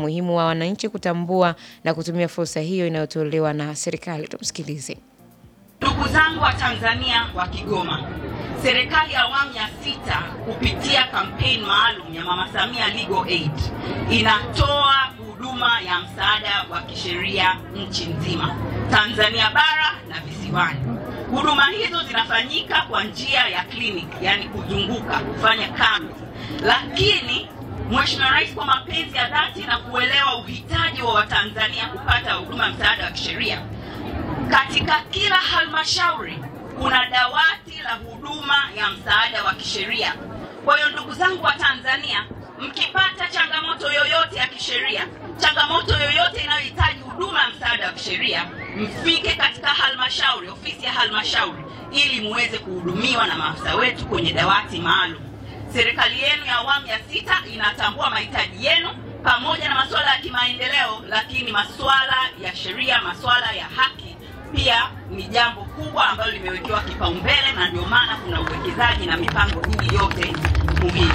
umuhimu wa wananchi kutambua na kutumia fursa hiyo inayotolewa na serikali. Tumsikilize. Ndugu zangu wa Tanzania wa Kigoma, serikali ya awamu ya sita kupitia kampeni maalum ya Mama Samia Legal Aid inatoa huduma ya msaada wa kisheria nchi nzima, Tanzania bara na visiwani. Huduma hizo zinafanyika kwa njia ya kliniki, yani kuzunguka, kufanya kambi, lakini Mheshimiwa Rais kwa mapenzi ya dhati na kuelewa uhitaji wa Watanzania kupata huduma ya msaada wa kisheria katika kila halmashauri kuna dawati la huduma ya msaada wa kisheria. Kwa hiyo ndugu zangu wa Tanzania, mkipata changamoto yoyote ya kisheria, changamoto yoyote inayohitaji huduma ya msaada wa kisheria, mfike katika halmashauri, ofisi ya halmashauri, ili muweze kuhudumiwa na maafisa wetu kwenye dawati maalum. Serikali yenu ya awamu ya sita inatambua mahitaji yenu pamoja na masuala ya kimaendeleo, lakini masuala ya sheria, masuala ya haki pia ni jambo kubwa ambalo limewekewa kipaumbele, na ndio maana kuna uwekezaji na mipango hii yote muhimu.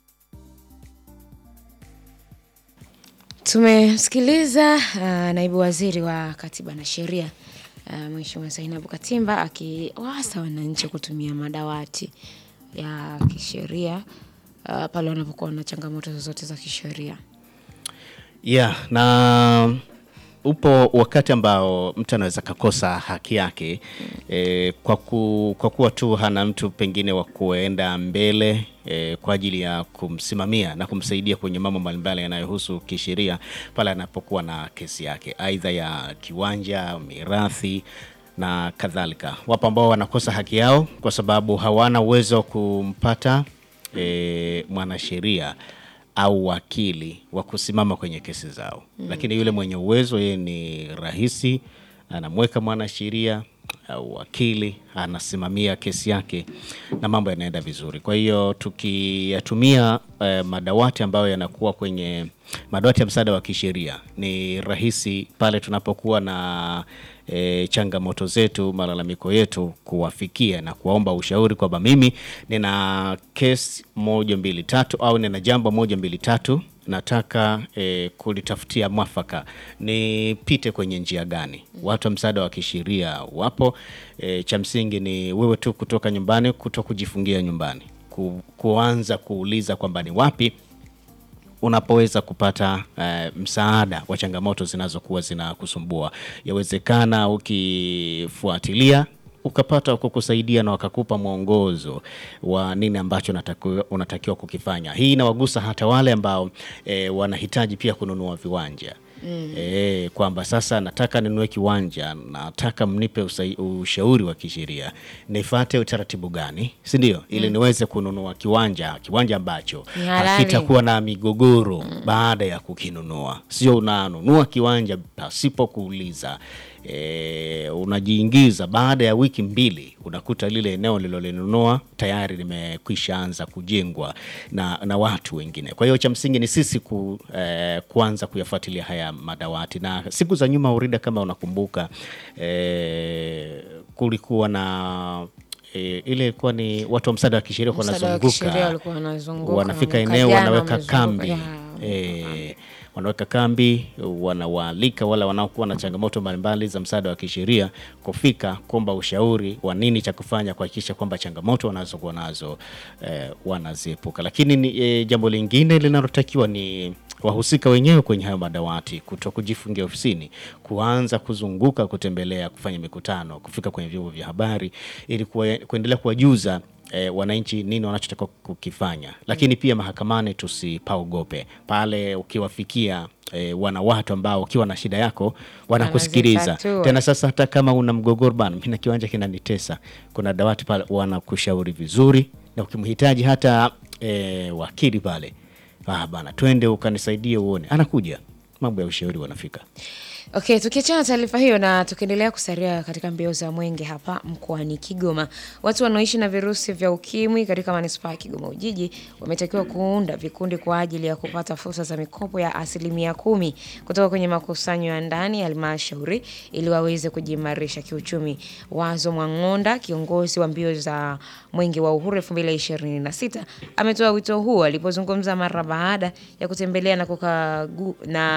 Tumemsikiliza uh, naibu waziri wa katiba na sheria uh, Mheshimiwa Zainabu Katimba akiwaasa wananchi kutumia madawati ya kisheria uh, pale wanapokuwa na changamoto zozote za kisheria. Yeah, na upo wakati ambao mtu anaweza kakosa haki yake eh, kwa, ku, kwa kuwa tu hana mtu pengine wa kuenda mbele eh, kwa ajili ya kumsimamia na kumsaidia kwenye mambo mbalimbali yanayohusu kisheria pale anapokuwa na kesi yake, aidha ya kiwanja, mirathi na kadhalika. Wapo ambao wanakosa haki yao kwa sababu hawana uwezo wa kumpata eh, mwanasheria au wakili wa kusimama kwenye kesi zao mm. Lakini yule mwenye uwezo yeye ni rahisi, anamweka mwanasheria au wakili anasimamia kesi yake na mambo yanaenda vizuri. Kwa hiyo tukiyatumia eh, madawati ambayo yanakuwa kwenye madawati ya msaada wa kisheria, ni rahisi pale tunapokuwa na e, changamoto zetu, malalamiko yetu, kuwafikia na kuwaomba ushauri kwamba mimi nina kesi moja mbili tatu au nina jambo moja mbili tatu nataka e, kulitafutia mwafaka, nipite kwenye njia gani? Watu wa msaada wa kisheria wapo. E, cha msingi ni wewe tu kutoka nyumbani, kuto kujifungia nyumbani, ku, kuanza kuuliza kwamba ni wapi unapoweza kupata uh, msaada wa changamoto zinazokuwa zinakusumbua. Yawezekana ukifuatilia ukapata kukusaidia na wakakupa mwongozo wa nini ambacho unatakiwa, unatakiwa kukifanya. Hii inawagusa hata wale ambao e, wanahitaji pia kununua viwanja mm. E, kwamba sasa nataka ninunue kiwanja, nataka mnipe usai, ushauri wa kisheria, nifate utaratibu gani, si ndio? Ili niweze kununua kiwanja, kiwanja ambacho Ni halali. hakitakuwa na migogoro baada ya kukinunua. Sio unanunua kiwanja pasipo kuuliza e, unajiingiza baada ya wiki mbili unakuta lile eneo lilolinunua tayari limekwisha anza kujengwa na, na watu wengine. Kwa hiyo cha msingi ni sisi ku, eh, kuanza kuyafuatilia haya madawati, na siku za nyuma Urida, kama unakumbuka eh, kulikuwa na E, ile ilikuwa ni watu wa msaada wa kisheria walikuwa Msaada wa kisheria wanazunguka walikuwa wanazunguka, wanafika mwaka eneo jana wanaweka wamezunguka, kambi ya, e, wanaweka kambi, wanawaalika wale wanaokuwa na changamoto mbalimbali za msaada wa kisheria kufika kuomba ushauri wa nini cha kufanya kuhakikisha kwamba changamoto wanazokuwa nazo eh, wanaziepuka. Lakini ni, eh, jambo lingine linalotakiwa ni wahusika wenyewe kwenye hayo madawati kuto kujifungia ofisini, kuanza kuzunguka, kutembelea, kufanya mikutano, kufika kwenye vyombo vya habari ili kuwa- kuendelea kuwajuza E, wananchi nini wanachotaka kukifanya, lakini pia mahakamani tusipaogope pale. Ukiwafikia e, wana watu ambao ukiwa na shida yako wanakusikiliza Wanazitatua. tena. Sasa hata kama una mgogoro bana, mimi na kiwanja kinanitesa, kuna dawati pale wanakushauri vizuri, na ukimhitaji hata e, wakili pale, ah bana, twende ukanisaidie uone, anakuja mambo ya ushauri wanafika. Okay, tukiachana na taarifa hiyo na tukiendelea kusalia katika mbio za mwenge hapa mkoani Kigoma, watu wanaoishi na virusi vya ukimwi katika manispaa ya Kigoma Ujiji wametakiwa kuunda vikundi kwa ajili ya kupata fursa za mikopo ya asilimia kumi kutoka kwenye makusanyo ya ndani ya halmashauri ili waweze kujiimarisha kiuchumi. Wazo Mwang'onda, kiongozi wa mbio za mwenge wa uhuru 2026 ametoa wito huo alipozungumza mara baada ya kutembelea na kukagu, na